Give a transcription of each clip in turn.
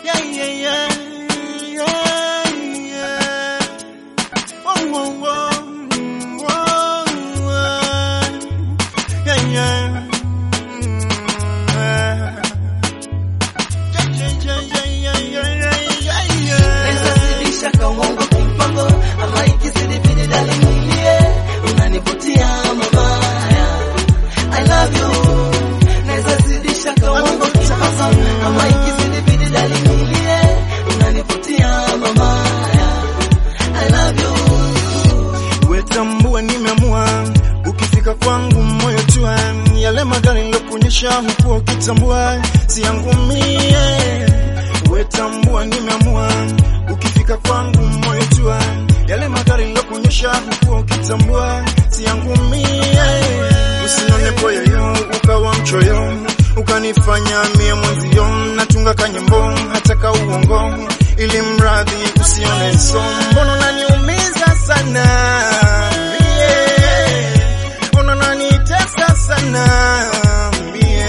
Yeah, yeah, yeah. Yeah, yeah. Whoa, whoa, whoa. Whoa, whoa. Yeah, yeah. Nazidisha kawango kimpango ama ikizidi bidi dalinilie unanivutia mabaya I love you Nazidisha kawango kimpango ama ikizidi bidi dalinilie unanivutia mabaya I love you Wetambua nimeamua, ukifika kwangu moyo tua, yale magari nilokuonyesha huku ukitambua, si yangu mie. Wetambua nimeamua, ukifika kwangu moyo tua, yale magari nilokuonyesha huku ukitambua, si yangu mie. Usinone poyoyo ukawa mchoyo, ukanifanya mie mwenzio, natunga kanyimbo hata ka uongo, ili mradhi usione so, mbona unaniumiza sana mie, mbona unanitesa sana mie.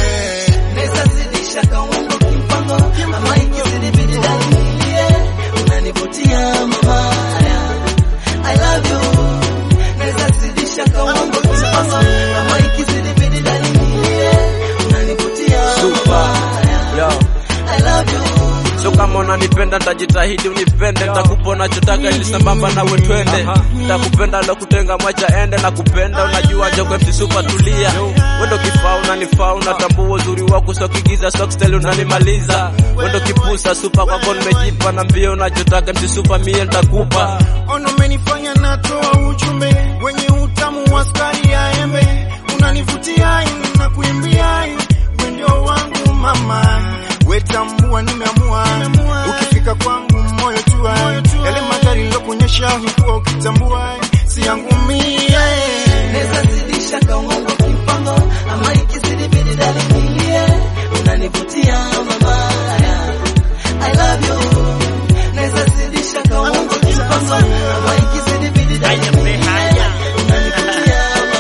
Nazidisha kawango kimpango ama ikizidi bidi dalinilie unanivutia mabaya I love you Nazidisha kawango kimpango ama ikizidi bidi dalinilie unanivutia mabaya Yo. I love you So kama unanipenda ntajitahidi unipende, nitakupa unachotaka ili sambamba nawe twende. Nitakupenda lo kutenga mwacha ende na kupenda, unajua jogwe msisupa tulia. Wendo kifaa unanifaa, unatambua uzuri wako, so kigiza so style unanimaliza. Wendo kipusa supa kwako nimejipa na mbio, unachotaka msisupa mie nitakupa. Ono umenifanya natoa ujumbe wenye utamu wa sukari ya embe, unanivutia na kuimbia wendo wangu mama, wetambua nimeamua, ukifika kwangu moyo tua, yale magari nilokuonyesha hukuwa ukitambua, si yangu mie. Nazidisha kawango kimpango ama ikizidi bidi dalinilie unanivutia mabaya I love you Nazidisha kawango kimpango ama ikizidi bidi dalinilie unanivutia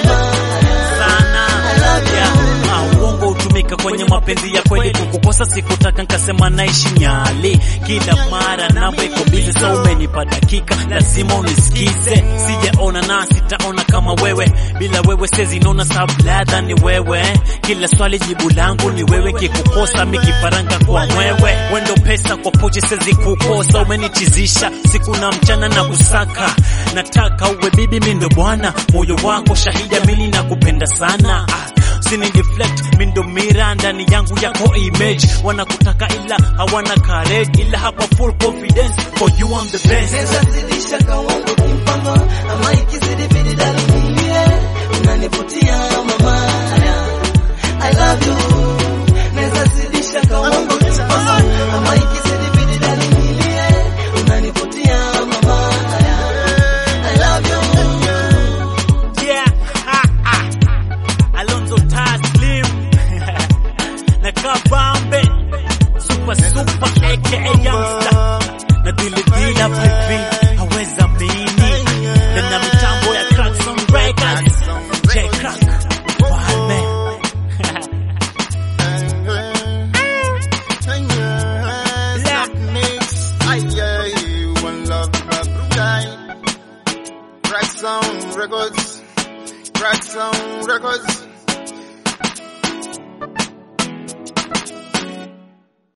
mabaya I love you Ah, uongo hutumika kwenye mapenzi ya kweli. Kukukosa sikutaka nkasema naishi nyali, kila mara namba iko bizi, so umenipa dakika, lazima unisikize. Sijaona na sitaona kama wewe, bila wewe sezi nona sabladha ni wewe. Kila swali jibu langu ni wewe, kikukosa mikifaranga kwa mwewe. Wendo pesa kwa pochi sezi kukosa, umenichizisha siku na mchana na kusaka. Nataka uwe bibi, mi ndo bwana, moyo wako shahidi, mimi nakupenda sana ah. Sini deflect mindo mira ndani yangu yako image wanakutaka ila hawana courage ila hapa full confidence for you I'm the best Nazidisha kawango kimpango ama ikizidi bidi dalinilie unanivutia mabaya I love you Nazidisha kawango kimpango ama ikizidi bidi dalinilie unanivutia mabaya I love you yeah ha, ha. Alonzo Taslim na Kabambe super super aka youngster na dili dila baby haweza mini na